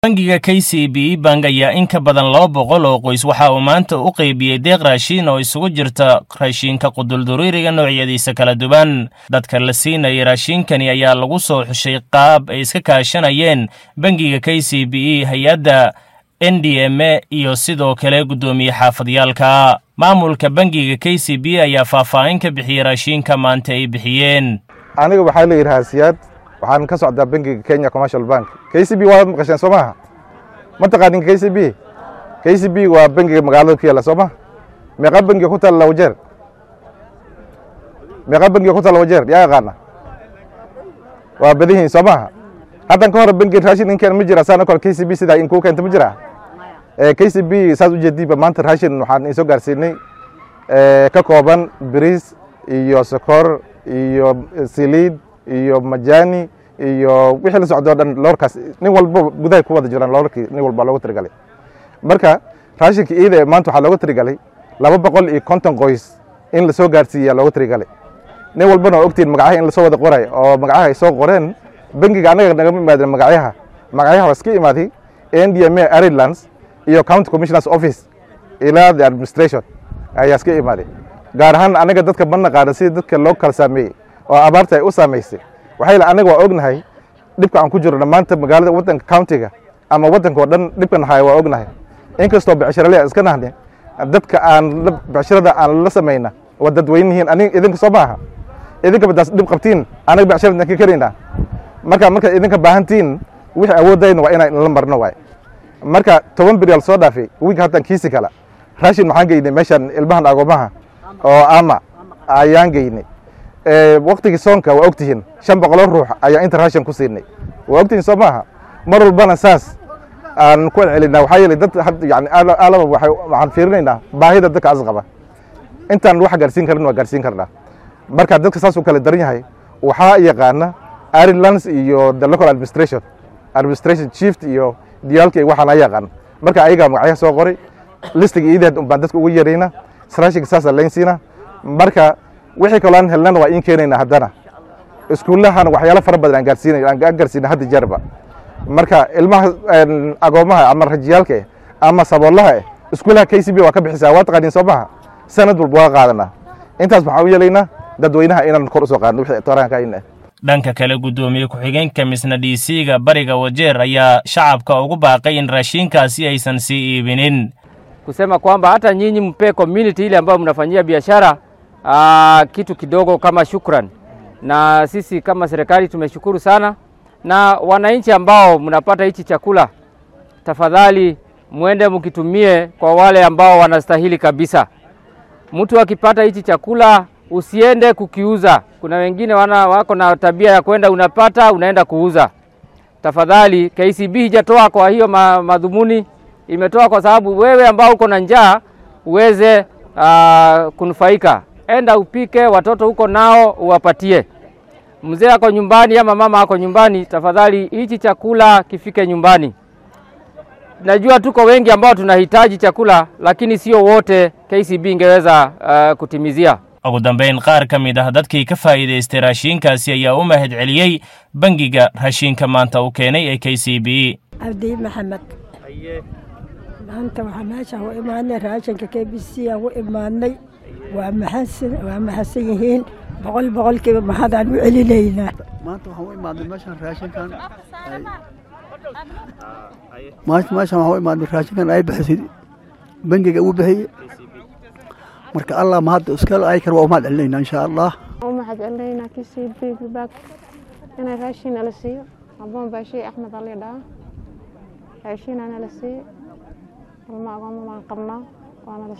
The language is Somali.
bangiga k c b bank ayaa in ka badan laba boqol oo qoys waxa uu maanta u qeybiyey deeq raashiin oo isugu jirta raashiinka qudulduriiriga noocyadiisa kala duwan dadka la siinayay raashiinkani ayaa lagu soo xushay qaab ay iska kaashanayeen bangiga k c b e hay-adda n d m e iyo sidoo kale guddoomiye xaafadyaalka maamulka bangiga k c b ayaa faahfaahin ka bixiyey raashiinka maanta ay bixiyeen aniga waxaa la yidhahaa siyaad waxaan ka socdaa bangiga kenya commercial bank k c b waad maqasheen soo maaha ma taqaanin k c b k c b waa bangiga magaalada ku yaalla soo maha meeqa bangiga ku taalla wajeer meeqa bangiga ku taalla wajeer yaa yaqaana waa badihiin soo maaha haddan ka hore bangi raashin inkeen ma jira saana kole k c b sidaa in kuu keenta ma jira k c b saas ujeediiba maanta raashin waxaan isoo gaarsiinay ka kooban biriis iyo sokor iyo siliid iyo majani iyo wixii la socdo o dhan loorkaas nin walba gudahay ku wada jiraan loorkii nin walba looga tirigalay marka raashinka iida ee maanta waxaa looga tirigalay laba boqol iyo konton qoys in lasoo gaarsiiyaa looga tirigalay nin walbana waa ogtiin magacyaha in lasoo wada qoray oo magacyaha ay soo qoreen bangiga annaga nagama imaadeen magacyaha magacyaha waa iska imaaday n d m a irelands iyo county commissioners office ilaa the administration ayaa iska imaaday gaar ahaan anaga dadka ma naqaana sida dadka loo kala saameeyey oo abaarta ay u saamaysay waxay la anaga waa ognahay dhibka aan ku jirno maanta magaalada waddanka countiga ama waddanka oo dhan dhibkan haya waa ognahay inkastoo becshirale aan iska nahne dadka aan becshirada aan la samayna waa dadweynihiin anig idinka soo maaha idinka badaas dhib qabtiin anaga becshirada ka karaynaa marka markaad idinka baahantiin wixii awoodayna waa inaan la marno waay marka toban biryaal soo dhaafay wiilka haddaan kiisi kala raashin maxaan geynay meeshaan ilmahan agoomaha oo ama ayaan geynay waktigii soonka waa ogtihiin shan boqoloo ruux ayaa inta raashin ku siinay waa ogtihiin soo maaha mar walbana saas aan ku celcelinaa waxaa yeelay dad yani alaba waxaan fiirinaynaa baahida dadka as qaba intaan wax gaarsiin karin waa gaarsiin karnaa marka dadka saas u kala daran yahay waxaa yaqaana irelands iyo the local administration administration chief iyo diyaalka waxaana yaqaan marka ayagaa magacyaha soo qoray listiga iideed un baan dadka ugu yarayna raashinka saasa laynsiina marka wixii kaloo aan helnana waa iin keenayna haddana iskuullahana waxyaalo fara badan aan gaarsiinay aan gaarsiina hadda jeerba marka ilmaha agoomaha ama rajiyaalka eh ama saboolaha eh iskuullaha k c b waa ka bixisaa waa taqaaniin soo maha sanad walba waa qaadanaa intaas waxaan u yeelaynaa dadweynaha inaan kor usoo qaadno wixii toraanka in eh dhanka kale guddoomiye ku-xigeenka misna d c-ga bariga wajeer ayaa shacabka ugu baaqay in raashiinkaasi aysan sii iibinin kusema kwamba hata nyinyi mpe community ile ambayo mnafanyia biashara aa, kitu kidogo kama shukran, na sisi kama serikali tumeshukuru sana, na wananchi ambao mnapata hichi chakula, tafadhali mwende mkitumie kwa wale ambao wanastahili kabisa. Mtu akipata hichi chakula usiende kukiuza. Kuna wengine wana wako na tabia ya kwenda, unapata unaenda kuuza. Tafadhali, KCB hijatoa kwa hiyo ma, madhumuni imetoa kwa sababu wewe ambao uko na njaa uweze uh, kunufaika. Enda upike, watoto huko nao uwapatie. Mzee ako nyumbani ama mama ako nyumbani, tafadhali hichi chakula kifike nyumbani. Najua tuko wengi ambao tunahitaji chakula, lakini sio wote KCB ingeweza uh, kutimizia. ugu dambayn qaar ka mid ah dadkii ka faa'iidaystay raashiinkaasi ayaa u mahad celiyey bangiga raashiinka maanta u keenay ee k c b cabdi maxamed maanta waxaa meeshaan u imaanay raashinka k b c aan u imaanay waa maxasan waa maxasan yihiin boqol boqolkiiba mahadaan u celinaynaa maanta waxaan u imaadnay meeshaan raashinkan maanta meeshaan waxaan u imaadnay raashinkan ay bixisay bangiga uu bixiyey marka allah mahadda iskale ay kar waa umahad celinaynaa insha allah u mahad celinaynaa k c b baak inay raashin nala siiyo aboon baashiye axmed ali dhaha raashinaa nala siiyo ilma agooma baan qabnaa waana